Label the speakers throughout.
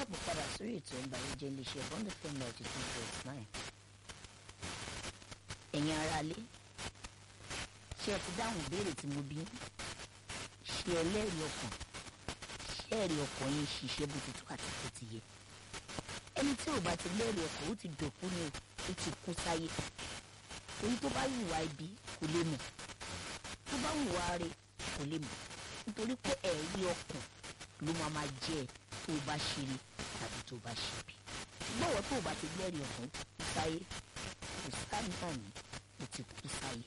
Speaker 1: káàbọ̀ padà sórí ètò ìbàyẹ̀jẹ̀ iléeṣẹ́ bond fm ninety two point nine ẹ̀yin aráalé ṣé ẹ ti dáhùn ìbéèrè tí mo bí ṣé ẹlẹ́rìí ọkàn ṣé ẹ̀rí ọkàn yín ṣiṣẹ́ bó ti tó àti bó ti yẹ ẹni tí ò bá ti lẹ́rìí ọkàn ó ti dòkú ni ó ti kú sáyé torí tó bá hùwà ibi kò lè mọ̀ tó bá hùwà rẹ̀ kò lè mọ̀ nítorí pé ẹ̀rí ọkàn ló máa máa jẹ́ ẹ tó o bá ṣe rí tàbí tó o bá ṣe bí gbọ́wọ́ tó o bá ti lẹ́rìí ọkàn kú sáyé kò sáńtà ní o ti kú sáyé.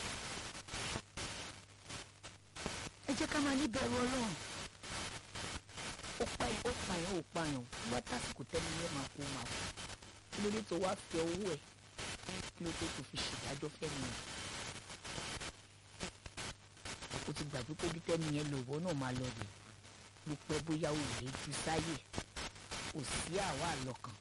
Speaker 1: ẹ jẹ́ ká máa níbẹ̀rù ọlọ́run ó pa ó pààyàn ó pààyàn wá tásìkò tẹ́lẹ̀ yẹn máa kó máa kú kí ló dé tó wá fi ọwọ́ ẹ̀ kí ló dé tó fi ṣèdájọ́ fẹ́mi yẹn o ti gbàgbé pé bí tẹ́mi yẹn lòwọ́ náà máa lọ rè ló pẹ́ bóyá o lè ju sáyè kò sí àwa àlọ́kàn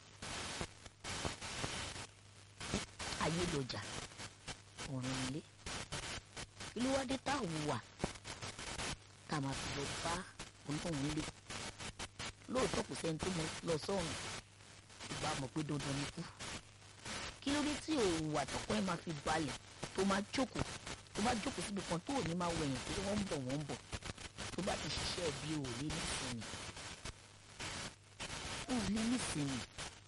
Speaker 1: ayé lọjà ọ̀run ilé kí ló wá dé tá ò wà tá a máa fi lọ bá onítọ̀hún lé lóòótọ́ kò sẹ́ni tó lọ sọ́run ìgbà mọ̀ pé dandan ni kú kí ló dé tí òwò àtọ̀kọ́ ẹ̀ máa fi balẹ̀ tó máa jókòó tó bá jókòó síbi kan tó ò ní máa wẹ̀yìn pé wọ́n ń bọ̀ wọ́n ń bọ̀ tó bá ti ṣiṣẹ́ bí ò lé nísìnyí ò lé nísìnyí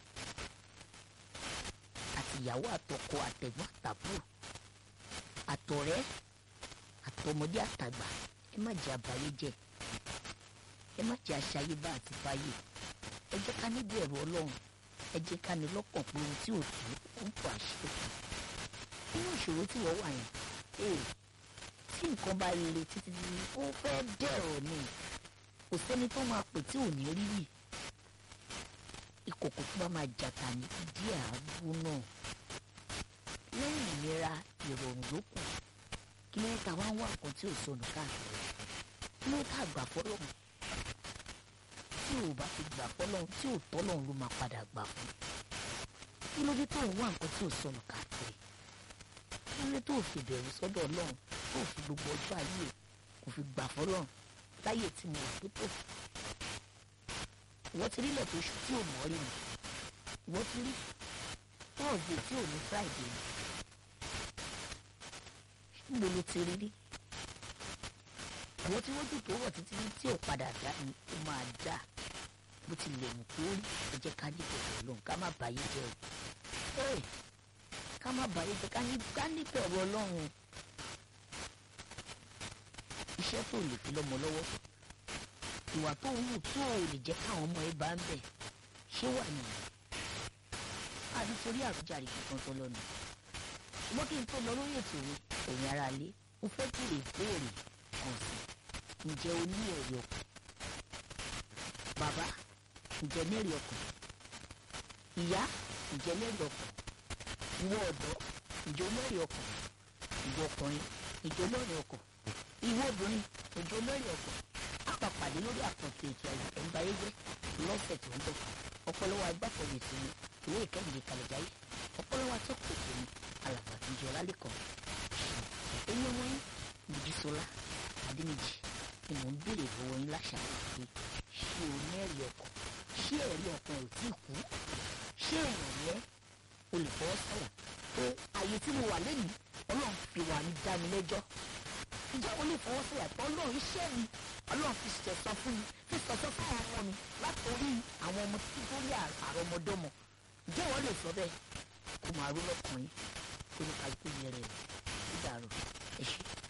Speaker 1: àtìyàwó àtọkọ àtẹ̀gbọ́n àtàbúrò àtọ̀rẹ́ àtọmọdé àtàgbà ẹ má jẹ́ àbáyé jẹ́ ẹ má jẹ́ àṣàyébá àti fáyé ẹ jẹ́ ká níbi ẹ̀rọ ọlọ́run ẹ jẹ́ ká ní lọ́kàn pé ohun tí ò tó ó ń pọ̀ àṣírí nínú ìṣòro tí wọ́n wà yẹn ee tí nǹkan bá le títí ó fẹ́ dẹ̀rọ̀ ni kò sẹ́ni tó máa pè tí ò ní rí yìí ìkòkò tó bá máa jàtà ní díẹ̀ ààbò náà lẹ́yìn ìnira ìrọ̀rùn ló kù kí ló ń ta wá ń wá nǹkan tí ò sọnù káàkiri kí ló ń ta àgbà fọlọ́run tí ò bá ti gbà fọlọ́run tí ò tọ́lọ́run ló máa padà gbà fún kí ló dé tó ń wá nǹkan tí ò sọnù káàkiri kí ló dé tó fi bẹ̀rù sọ́dọ̀ ọlọ́run tó fi gbogbo ọjọ́ ayé kò fi gbà fọlọ́run láyé tí mo wà tó tó ìwọ́n ti rí ilẹ̀ tó ṣú tí ò mọ́ rí mi ìwọ́n ti rí tọ́ọ̀dé tí ò ní friday ni níbo ló ti rí rí ìwọ́n tí wọ́n jù tó wọ̀ títí tí ò padà dá ni ó máa dá bó ti lè mú kó rí ẹ jẹ́ ká ní bẹ̀rù ọlọ́run ká má bàyé jẹ́ o ká má bàyé jẹ́ ká ní bẹ̀rù ọlọ́run iṣẹ́ tó lè fi lọ́mọ lọ́wọ́ ìwà tó ń wù tó ò lè jẹ́ káwọn ọmọ ẹ bá ń bẹ̀ ṣé wà nìyí àdìsórí àrùjáre kankan tó lọ́nà ṣùgbọ́n kí n tó lọ lórí ètò mi ẹ̀yin ara lé mo fẹ́ béèrè ìbéèrè kan sí ǹjẹ́ o ní ẹ̀rí ọkàn bàbá ǹjẹ́ lẹ́rìí ọkàn ìyá ǹjẹ́ lẹ́rìí ọkàn ìwọ ọ̀dọ́ ǹjẹ́ lẹ́rìí ọkàn ìwọ ọkùnrin ǹjẹ́ lẹ́rìí ọkàn ìwọ obìnrin ǹjẹ́ lẹ́rìí ọkàn àpàpàdé lórí àkànṣe ètò ẹ̀ǹbáyéjẹ́ lọ́sẹ̀ tó ń bọ̀ ọpọlọwọ agbáfọ̀rọ̀ ètò mi ìwé ìkẹ́yìndé kàlẹ́jáyé ọpọlọwọ atọ́kùn ètò mi alàgbà tó jẹ́ ọlálẹ́kọ̀ọ́ ẹ̀yin ọmọ yín Mojísọ́lá Adéníjì ni mò ń béèrè lọ́wọ́ yín láṣàlẹ̀ pé ṣé o ní ẹ̀rí ọkàn ṣé ẹ̀rí ọkàn ò tí ì kú ṣé èèyàn yẹn o lè fọwọ́ sọ̀rọ̀ pé àyè tí mo wà lẹ́nu ọlọ́run fi wà ní dá mi lẹ́jọ́ ǹjẹ́ o lè fọwọ́ sọ̀rọ̀ pé ọlọ́run iṣẹ́ mi ọlọ́run fi ṣẹ̀sán fún mi fi ṣẹ̀sán fún àwọn ọmọ mi látòrí àwọn ọmọ tí tó rí àrọmọdọ́mọ ǹjẹ́ wọ́n lè sọ bẹ́ẹ̀ kó máa rú lọ́kùnrin kó ní kálukú yẹrẹ rẹ̀ ó dàrú ẹ ṣé.